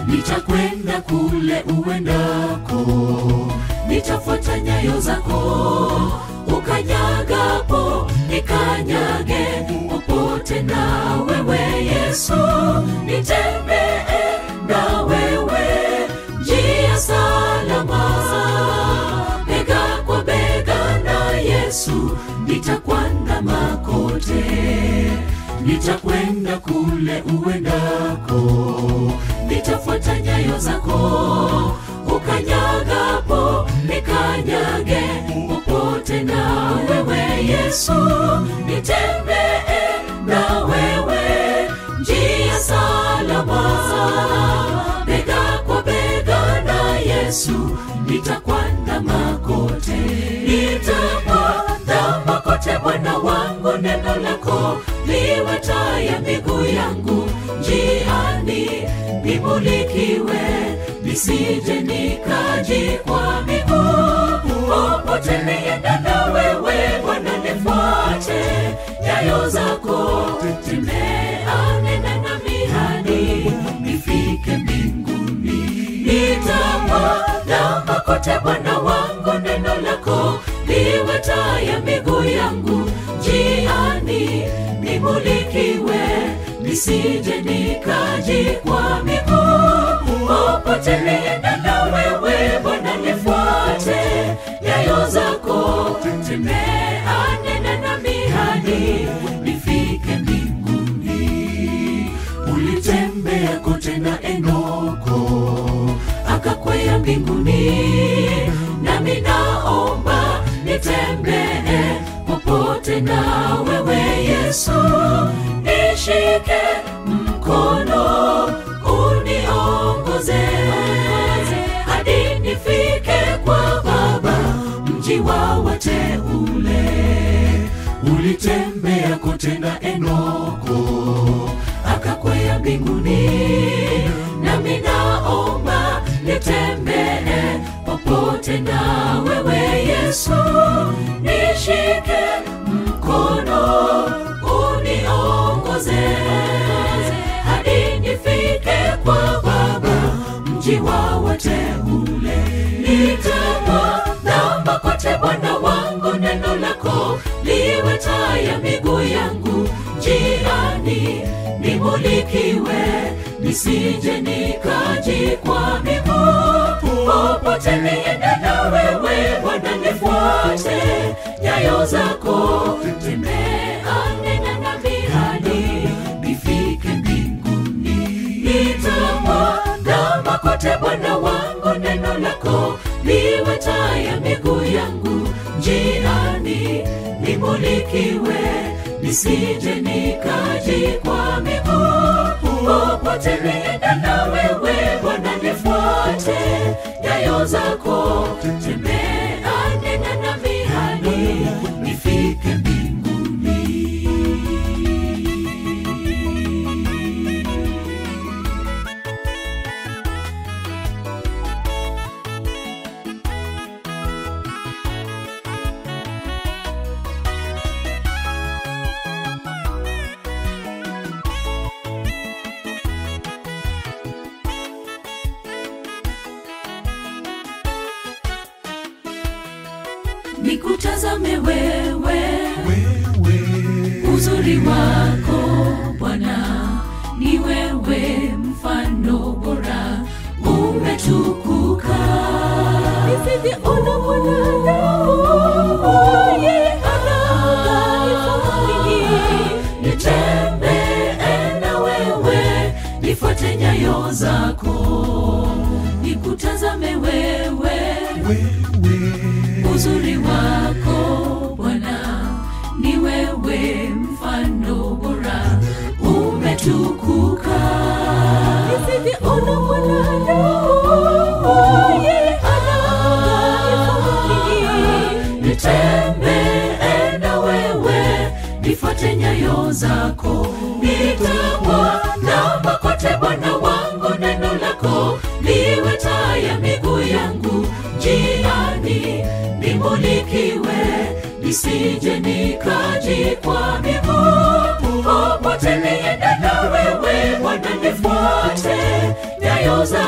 nitakwenda kule uendako nitafuata nyayo zako ukanyagapo nikanyage popote na wewe yesu nitembee na wewe njia salama bega kwa bega na yesu nitakwandama kote nitakwenda kule uendako nitafuata nyayo zako ukanyagapo nikanyage popote na wewe yesu nitembee na wewe njia salama bega kwa bega na yesu nitakwandama kote nitakwandama kote bwana wangu neno lako liwe taa ya miguu yangu njiani nimulikiwe nisije nikajikwaa miguu popote nienda na wewe bwana nifuate nyayo zako tembea nena nami hadi nifike mbinguni nitakwandama kote bwana wangu neno lako liwe taa ya miguu yangu njiani nimulikiwe nisije nikajikwa miguu popote nienda na wewe bwana nifuate nyayo zako tembea nena nami hadi nifike mbinguni ulitembea kote na enoko akakwea mbinguni nami naomba nitembee popote na wewe yesu nishike mkono uniongoze hadi nifike kwa baba mji wa wateule ulitembea kote na enoko akakwea mbinguni nami naomba nitembee popote na wewe yesu nishike mkono uniongoze hadi nifike kwa baba mji wa wateule nitakwandama kote bwana wangu neno lako liwe taa ya miguu yangu njiani nimulikiwe nisije nikajikwa miguu popote niende na wewe bwana nifuate nyayo zako tembea nena nami hadi nifike mbinguni nitakwandama kote bwana wangu neno lako liwe taa ya miguu yangu njiani nimulikiwe nisije nikajikwa miguu popote nienda na wewe bwana nifuate nyayo zako tembea nena nami hadi nifike mbinguni nikutazame wewe uzuri wako bwana ni wewe mfano bora umetukuka nisijiona mwanadamu yeye anaangaika mwingi nitembee na wewe nifuate nyayo zako nikutazame wewe uzuri wako bwana ni wewe mfano bora umetukuka nisijiona mwanadamu yeye anaangaika mwingi nitembee na wewe nifuate nyayo zako nitakwandama kote bwana wangu neno lako liwe taa ya miguu yangu njiani nimulikiwe nisije nikajikwa miguu popote nienda na wewe bwana nifuate nyayo za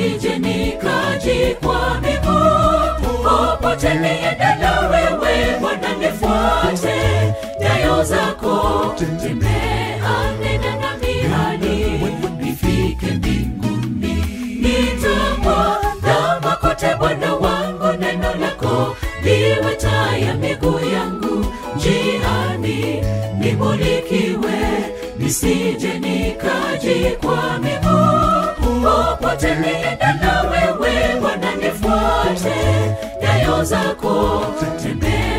nisije nikajikwa miguu popote niendela wewe bwana nifuate nyayo zako tembea nena nami hadi nifike mbinguni nitamwandama kote bwana wangu neno lako liwe taa ya miguu yangu njiani nimulikiwe nisije nikajikwa miguu popote niendela wewe bwana nifuate nyayo zako tembea